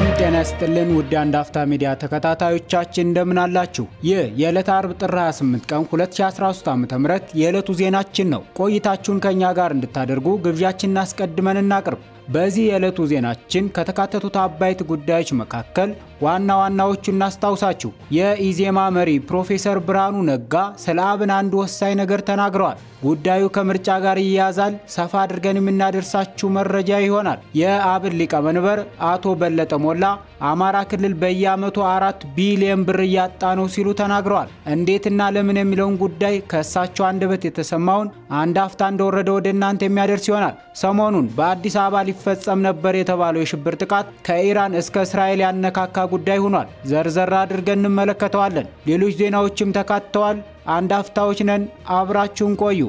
ሰላም ጤና ይስጥልን ውድ አንድ አፍታ ሚዲያ ተከታታዮቻችን እንደምን አላችሁ? ይህ የዕለተ አርብ ጥር 28 ቀን 2013 ዓ.ም የዕለቱ ዜናችን ነው። ቆይታችሁን ከእኛ ጋር እንድታደርጉ ግብዣችንን አስቀድመን እናቅርብ። በዚህ የዕለቱ ዜናችን ከተካተቱት አበይት ጉዳዮች መካከል ዋና ዋናዎቹ እናስታውሳችሁ። የኢዜማ መሪ ፕሮፌሰር ብርሃኑ ነጋ ስለ አብን አንድ ወሳኝ ነገር ተናግረዋል። ጉዳዩ ከምርጫ ጋር ይያያዛል። ሰፋ አድርገን የምናደርሳችሁ መረጃ ይሆናል። የአብን ሊቀመንበር አቶ በለጠ ሞላ አማራ ክልል በየዓመቱ አራት ቢሊዮን ብር እያጣ ነው ሲሉ ተናግረዋል። እንዴትና ለምን የሚለውን ጉዳይ ከእሳቸው አንደበት የተሰማውን አንድ አፍታ እንደወረደ ወደ እናንተ የሚያደርስ ይሆናል። ሰሞኑን በአዲስ አበባ ሊፈጸም ነበር የተባለው የሽብር ጥቃት ከኢራን እስከ እስራኤል ያነካካ ጉዳይ ሆኗል። ዘርዘር አድርገን እንመለከተዋለን። ሌሎች ዜናዎችም ተካተዋል። አንድ አፍታዎች ነን። አብራችሁን ቆዩ።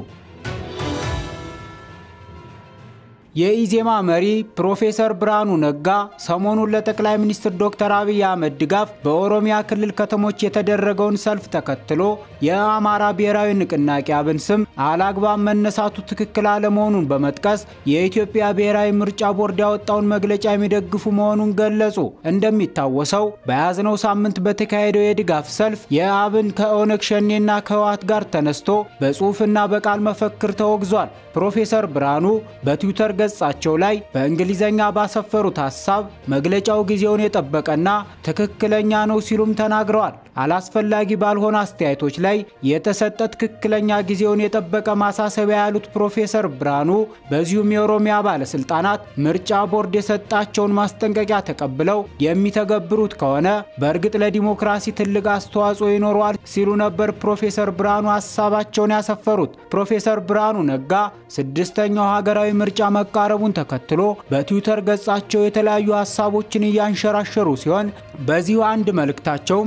የኢዜማ መሪ ፕሮፌሰር ብርሃኑ ነጋ ሰሞኑን ለጠቅላይ ሚኒስትር ዶክተር አብይ አህመድ ድጋፍ በኦሮሚያ ክልል ከተሞች የተደረገውን ሰልፍ ተከትሎ የአማራ ብሔራዊ ንቅናቄ አብን ስም አላግባብ መነሳቱ ትክክል አለመሆኑን በመጥቀስ የኢትዮጵያ ብሔራዊ ምርጫ ቦርድ ያወጣውን መግለጫ የሚደግፉ መሆኑን ገለጹ። እንደሚታወሰው በያዝነው ሳምንት በተካሄደው የድጋፍ ሰልፍ የአብን ከኦነግ ሸኔና ከህወሓት ጋር ተነስቶ በጽሑፍና በቃል መፈክር ተወግዟል። ፕሮፌሰር ብርሃኑ በትዊተር ገጻቸው ላይ በእንግሊዘኛ ባሰፈሩት ሀሳብ መግለጫው ጊዜውን የጠበቀና ትክክለኛ ነው ሲሉም ተናግረዋል። አላስፈላጊ ባልሆነ አስተያየቶች ላይ የተሰጠ ትክክለኛ ጊዜውን የጠበቀ ማሳሰቢያ ያሉት ፕሮፌሰር ብርሃኑ በዚሁም የኦሮሚያ ባለስልጣናት ምርጫ ቦርድ የሰጣቸውን ማስጠንቀቂያ ተቀብለው የሚተገብሩት ከሆነ በእርግጥ ለዲሞክራሲ ትልቅ አስተዋጽኦ ይኖረዋል ሲሉ ነበር ፕሮፌሰር ብርሃኑ ሀሳባቸውን ያሰፈሩት። ፕሮፌሰር ብርሃኑ ነጋ ስድስተኛው ሀገራዊ ምርጫ መቃረቡን ተከትሎ በትዊተር ገጻቸው የተለያዩ ሀሳቦችን እያንሸራሸሩ ሲሆን በዚሁ አንድ መልእክታቸውም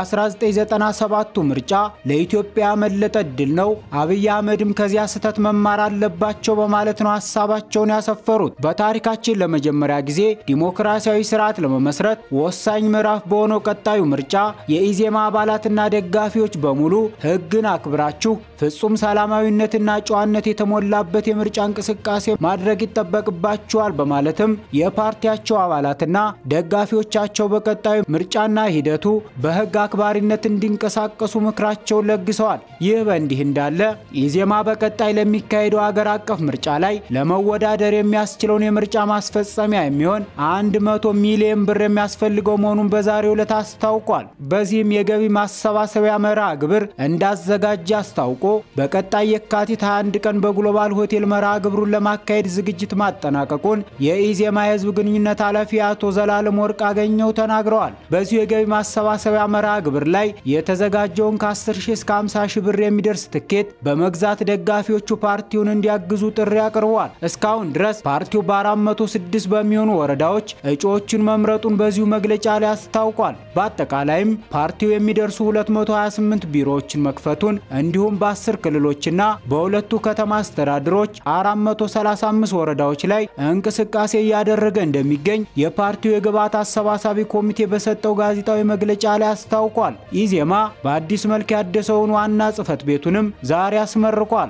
የ1997ቱ ምርጫ ለኢትዮጵያ ያመለጠ ድል ነው፣ አብይ አህመድም ከዚያ ስህተት መማር አለባቸው በማለት ነው ሀሳባቸውን ያሰፈሩት። በታሪካችን ለመጀመሪያ ጊዜ ዲሞክራሲያዊ ስርዓት ለመመስረት ወሳኝ ምዕራፍ በሆነው ቀጣዩ ምርጫ የኢዜማ አባላትና ደጋፊዎች በሙሉ ሕግን አክብራችሁ ፍጹም ሰላማዊነትና ጨዋነት የተሞላበት የምርጫ እንቅስቃሴ ማድረግ ይጠበቅባችኋል በማለትም የፓርቲያቸው አባላትና ደጋፊዎቻቸው በቀጣዩ ምርጫና ሂደቱ በሕግ አክባሪነት እንዲንቀሳቀሱ ምክራቸውን ለግሰዋል። ይህ በእንዲህ እንዳለ ኢዜማ በቀጣይ ለሚካሄደው ሀገር አቀፍ ምርጫ ላይ ለመወዳደር የሚያስችለውን የምርጫ ማስፈጸሚያ የሚሆን 100 ሚሊዮን ብር የሚያስፈልገው መሆኑን በዛሬው ዕለት አስታውቋል። በዚህም የገቢ ማሰባሰቢያ መርሃ ግብር እንዳዘጋጀ አስታውቆ በቀጣይ የካቲት 21 ቀን በግሎባል ሆቴል መርሃ ግብሩን ለማካሄድ ዝግጅት ማጠናቀቁን የኢዜማ የህዝብ ግንኙነት ኃላፊ አቶ ዘላለም ወርቅ አገኘው ተናግረዋል። በዚሁ የገቢ ማሰባሰቢያ መርሃ ግብር ላይ የተዘጋጀውን ከ10 ሺህ እስከ 50 ሺህ ብር የሚደርስ ትኬት በመግዛት ደጋፊዎቹ ፓርቲውን እንዲያግዙ ጥሪ አቅርበዋል። እስካሁን ድረስ ፓርቲው በ406 በሚሆኑ ወረዳዎች እጩዎችን መምረጡን በዚሁ መግለጫ ላይ አስታውቋል። በአጠቃላይም ፓርቲው የሚደርሱ 228 ቢሮዎችን መክፈቱን እንዲሁም በ10 ክልሎችና በሁለቱ ከተማ አስተዳደሮች 435 ወረዳዎች ላይ እንቅስቃሴ እያደረገ እንደሚገኝ የፓርቲው የግብዓት አሰባሳቢ ኮሚቴ በሰጠው ጋዜጣዊ መግለጫ ላይ አስታውቋል። ኢዜማ በአዲስ መልክ ያደሰውን ዋና ጽሕፈት ቤቱንም ዛሬ አስመርቋል።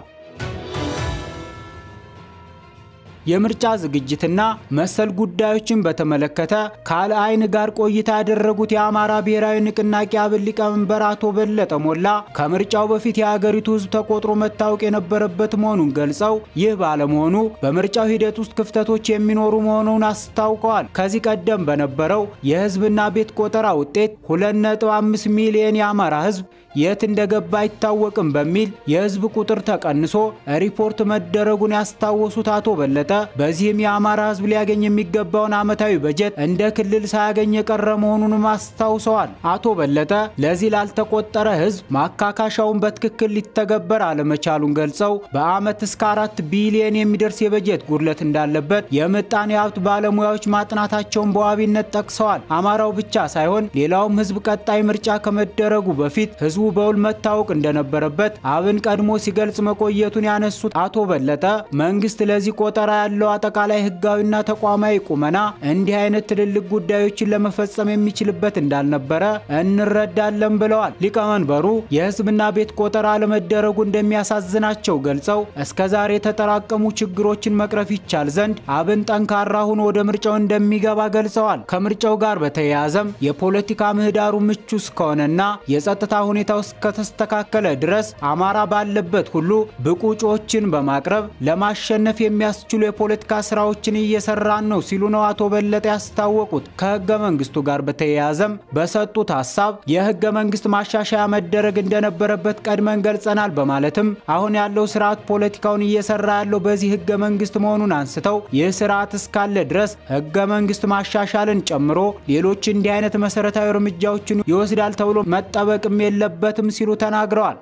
የምርጫ ዝግጅትና መሰል ጉዳዮችን በተመለከተ ካለ አይን ጋር ቆይታ ያደረጉት የአማራ ብሔራዊ ንቅናቄ አብን ሊቀመንበር አቶ በለጠ ሞላ ከምርጫው በፊት የሀገሪቱ ሕዝብ ተቆጥሮ መታወቅ የነበረበት መሆኑን ገልጸው ይህ ባለመሆኑ በምርጫው ሂደት ውስጥ ክፍተቶች የሚኖሩ መሆኑን አስታውቀዋል። ከዚህ ቀደም በነበረው የሕዝብና ቤት ቆጠራ ውጤት 2.5 ሚሊዮን የአማራ ሕዝብ የት እንደገባ አይታወቅም በሚል የህዝብ ቁጥር ተቀንሶ ሪፖርት መደረጉን ያስታወሱት አቶ በለጠ በዚህም የአማራ ህዝብ ሊያገኝ የሚገባውን ዓመታዊ በጀት እንደ ክልል ሳያገኝ የቀረ መሆኑንም አስታውሰዋል። አቶ በለጠ ለዚህ ላልተቆጠረ ህዝብ ማካካሻውን በትክክል ሊተገበር አለመቻሉን ገልጸው በዓመት እስከ አራት ቢሊየን የሚደርስ የበጀት ጉድለት እንዳለበት የምጣኔ ሀብት ባለሙያዎች ማጥናታቸውን በዋቢነት ጠቅሰዋል። አማራው ብቻ ሳይሆን ሌላውም ህዝብ ቀጣይ ምርጫ ከመደረጉ በፊት ህዝቡ ህዝቡ በውል መታወቅ እንደነበረበት አብን ቀድሞ ሲገልጽ መቆየቱን ያነሱት አቶ በለጠ መንግስት ለዚህ ቆጠራ ያለው አጠቃላይ ህጋዊና ተቋማዊ ቁመና እንዲህ አይነት ትልልቅ ጉዳዮችን ለመፈጸም የሚችልበት እንዳልነበረ እንረዳለን ብለዋል። ሊቀመንበሩ የህዝብና ቤት ቆጠራ አለመደረጉ እንደሚያሳዝናቸው ገልጸው እስከዛሬ የተጠራቀሙ ችግሮችን መቅረፍ ይቻል ዘንድ አብን ጠንካራ ሆኖ ወደ ምርጫው እንደሚገባ ገልጸዋል። ከምርጫው ጋር በተያያዘም የፖለቲካ ምህዳሩ ምቹ እስከሆነና የጸጥታ ሁኔታው እስከተስተካከለ ድረስ አማራ ባለበት ሁሉ ብቁ እጩዎችን በማቅረብ ለማሸነፍ የሚያስችሉ የፖለቲካ ስራዎችን እየሰራን ነው ሲሉ ነው አቶ በለጠ ያስታወቁት። ከህገ መንግስቱ ጋር በተያያዘም በሰጡት ሀሳብ የህገ መንግስት ማሻሻያ መደረግ እንደነበረበት ቀድመን ገልጸናል በማለትም አሁን ያለው ስርዓት ፖለቲካውን እየሰራ ያለው በዚህ ህገ መንግስት መሆኑን አንስተው ይህ ስርዓት እስካለ ድረስ ህገ መንግስት ማሻሻልን ጨምሮ ሌሎች እንዲህ አይነት መሰረታዊ እርምጃዎችን ይወስዳል ተብሎ መጠበቅም የለበትም ሲሉ ተናግረዋል።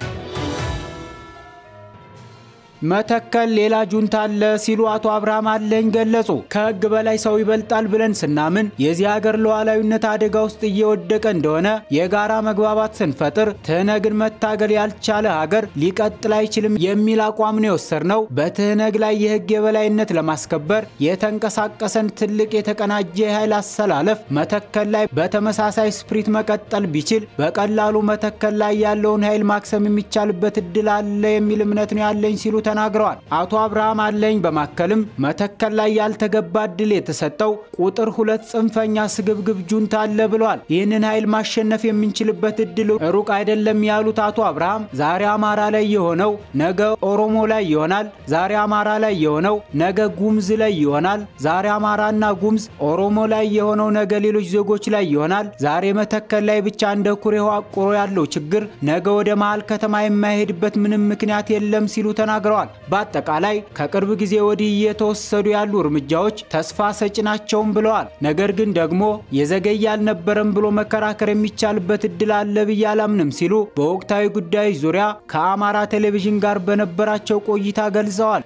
መተከል ሌላ ጁንታ አለ ሲሉ አቶ አብርሃም አለኝ ገለጹ። ከህግ በላይ ሰው ይበልጣል ብለን ስናምን የዚህ ሀገር ሉዓላዊነት አደጋ ውስጥ እየወደቀ እንደሆነ የጋራ መግባባት ስንፈጥር ትህነግን መታገል ያልቻለ ሀገር ሊቀጥል አይችልም የሚል አቋም ነው የወሰድነው። በትህነግ ላይ የህግ የበላይነት ለማስከበር የተንቀሳቀሰን ትልቅ የተቀናጀ የኃይል አሰላለፍ መተከል ላይ በተመሳሳይ ስፕሪት መቀጠል ቢችል በቀላሉ መተከል ላይ ያለውን ኃይል ማክሰም የሚቻልበት እድል አለ የሚል እምነት ነው ያለኝ ሲሉ ተናግረዋል። አቶ አብርሃም አለኝ በማከልም መተከል ላይ ያልተገባ እድል የተሰጠው ቁጥር ሁለት ጽንፈኛ ስግብግብ ጁንታ አለ ብለዋል። ይህንን ኃይል ማሸነፍ የምንችልበት እድል ሩቅ አይደለም ያሉት አቶ አብርሃም ዛሬ አማራ ላይ የሆነው ነገ ኦሮሞ ላይ ይሆናል፣ ዛሬ አማራ ላይ የሆነው ነገ ጉምዝ ላይ ይሆናል፣ ዛሬ አማራና ጉምዝ ኦሮሞ ላይ የሆነው ነገ ሌሎች ዜጎች ላይ ይሆናል። ዛሬ መተከል ላይ ብቻ እንደ ኩሬ አቁሮ ያለው ችግር ነገ ወደ መሀል ከተማ የማይሄድበት ምንም ምክንያት የለም ሲሉ ተናግረዋል። በአጠቃላይ ከቅርብ ጊዜ ወዲህ እየተወሰዱ ያሉ እርምጃዎች ተስፋ ሰጪ ናቸውም ብለዋል። ነገር ግን ደግሞ የዘገየ አልነበረም ብሎ መከራከር የሚቻልበት እድል አለ ብዬ አላምንም ሲሉ በወቅታዊ ጉዳዮች ዙሪያ ከአማራ ቴሌቪዥን ጋር በነበራቸው ቆይታ ገልጸዋል።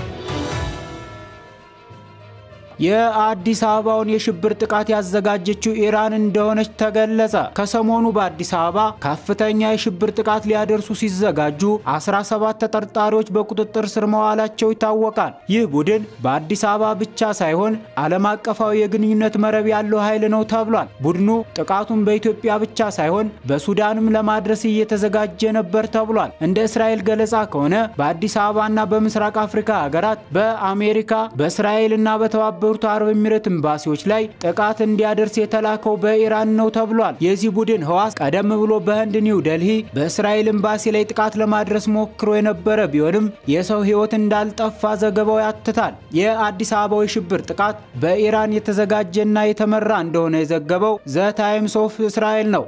የአዲስ አበባውን የሽብር ጥቃት ያዘጋጀችው ኢራን እንደሆነች ተገለጸ። ከሰሞኑ በአዲስ አበባ ከፍተኛ የሽብር ጥቃት ሊያደርሱ ሲዘጋጁ 17 ተጠርጣሪዎች በቁጥጥር ስር መዋላቸው ይታወቃል። ይህ ቡድን በአዲስ አበባ ብቻ ሳይሆን ዓለም አቀፋዊ የግንኙነት መረብ ያለው ኃይል ነው ተብሏል። ቡድኑ ጥቃቱን በኢትዮጵያ ብቻ ሳይሆን በሱዳንም ለማድረስ እየተዘጋጀ ነበር ተብሏል። እንደ እስራኤል ገለጻ ከሆነ በአዲስ አበባና በምስራቅ አፍሪካ ሀገራት በአሜሪካ በእስራኤልና በተባበ በተባበሩት አረብ ኤሚሬት ኤምባሲዎች ላይ ጥቃት እንዲያደርስ የተላከው በኢራን ነው ተብሏል። የዚህ ቡድን ህዋስ ቀደም ብሎ በህንድ ኒው ደልሂ በእስራኤል ኤምባሲ ላይ ጥቃት ለማድረስ ሞክሮ የነበረ ቢሆንም የሰው ህይወት እንዳልጠፋ ዘገባው ያትታል። የአዲስ አበባው የሽብር ጥቃት በኢራን የተዘጋጀና የተመራ እንደሆነ የዘገበው ዘ ታይምስ ኦፍ እስራኤል ነው።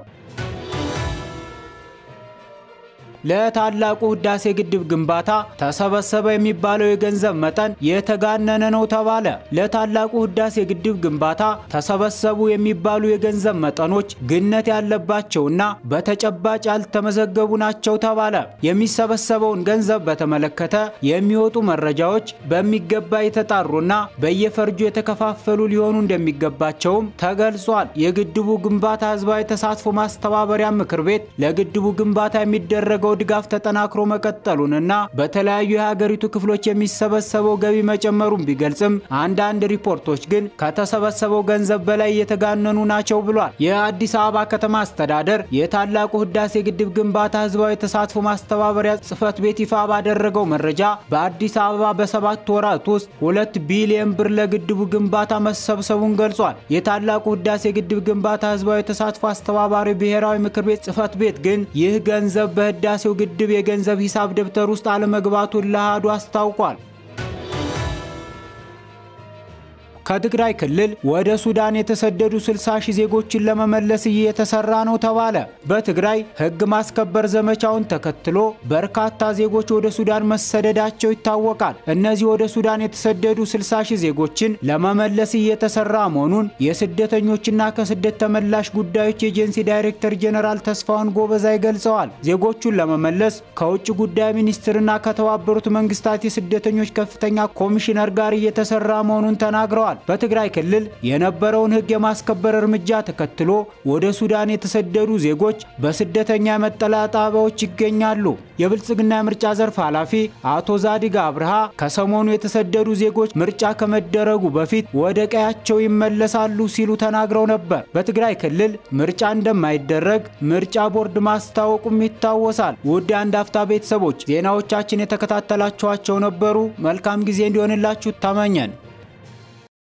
ለታላቁ ህዳሴ ግድብ ግንባታ ተሰበሰበ የሚባለው የገንዘብ መጠን የተጋነነ ነው ተባለ። ለታላቁ ህዳሴ ግድብ ግንባታ ተሰበሰቡ የሚባሉ የገንዘብ መጠኖች ግነት ያለባቸውና በተጨባጭ ያልተመዘገቡ ናቸው ተባለ። የሚሰበሰበውን ገንዘብ በተመለከተ የሚወጡ መረጃዎች በሚገባ የተጣሩና በየፈርጁ የተከፋፈሉ ሊሆኑ እንደሚገባቸውም ተገልጿል። የግድቡ ግንባታ ህዝባዊ ተሳትፎ ማስተባበሪያ ምክር ቤት ለግድቡ ግንባታ የሚደረገው ድጋፍ ተጠናክሮ መቀጠሉንና በተለያዩ የሀገሪቱ ክፍሎች የሚሰበሰበው ገቢ መጨመሩን ቢገልጽም አንዳንድ ሪፖርቶች ግን ከተሰበሰበው ገንዘብ በላይ የተጋነኑ ናቸው ብሏል። የአዲስ አበባ ከተማ አስተዳደር የታላቁ ህዳሴ ግድብ ግንባታ ህዝባዊ ተሳትፎ ማስተባበሪያ ጽህፈት ቤት ይፋ ባደረገው መረጃ በአዲስ አበባ በሰባት ወራት ውስጥ ሁለት ቢሊዮን ብር ለግድቡ ግንባታ መሰብሰቡን ገልጿል። የታላቁ ህዳሴ ግድብ ግንባታ ህዝባዊ ተሳትፎ አስተባባሪ ብሔራዊ ምክር ቤት ጽህፈት ቤት ግን ይህ ገንዘብ በህዳሴ ግድብ የገንዘብ ሂሳብ ደብተር ውስጥ አለመግባቱን ለአሃዱ አስታውቋል። ከትግራይ ክልል ወደ ሱዳን የተሰደዱ 60 ሺህ ዜጎችን ለመመለስ እየተሰራ ነው ተባለ። በትግራይ ህግ ማስከበር ዘመቻውን ተከትሎ በርካታ ዜጎች ወደ ሱዳን መሰደዳቸው ይታወቃል። እነዚህ ወደ ሱዳን የተሰደዱ 60 ሺህ ዜጎችን ለመመለስ እየተሰራ መሆኑን የስደተኞችና ከስደት ተመላሽ ጉዳዮች ኤጀንሲ ዳይሬክተር ጄኔራል ተስፋውን ጎበዛይ ገልጸዋል። ዜጎቹን ለመመለስ ከውጭ ጉዳይ ሚኒስትርና ከተባበሩት መንግስታት የስደተኞች ከፍተኛ ኮሚሽነር ጋር እየተሰራ መሆኑን ተናግረዋል። ተናግረዋል። በትግራይ ክልል የነበረውን ሕግ የማስከበር እርምጃ ተከትሎ ወደ ሱዳን የተሰደዱ ዜጎች በስደተኛ መጠለያ ጣቢያዎች ይገኛሉ። የብልጽግና የምርጫ ዘርፍ ኃላፊ አቶ ዛዲግ አብርሃ ከሰሞኑ የተሰደዱ ዜጎች ምርጫ ከመደረጉ በፊት ወደ ቀያቸው ይመለሳሉ ሲሉ ተናግረው ነበር። በትግራይ ክልል ምርጫ እንደማይደረግ ምርጫ ቦርድ ማስታወቁም ይታወሳል። ውድ የአንድ አፍታ ቤተሰቦች ዜናዎቻችን የተከታተላችኋቸው ነበሩ። መልካም ጊዜ እንዲሆንላችሁ ተመኘን።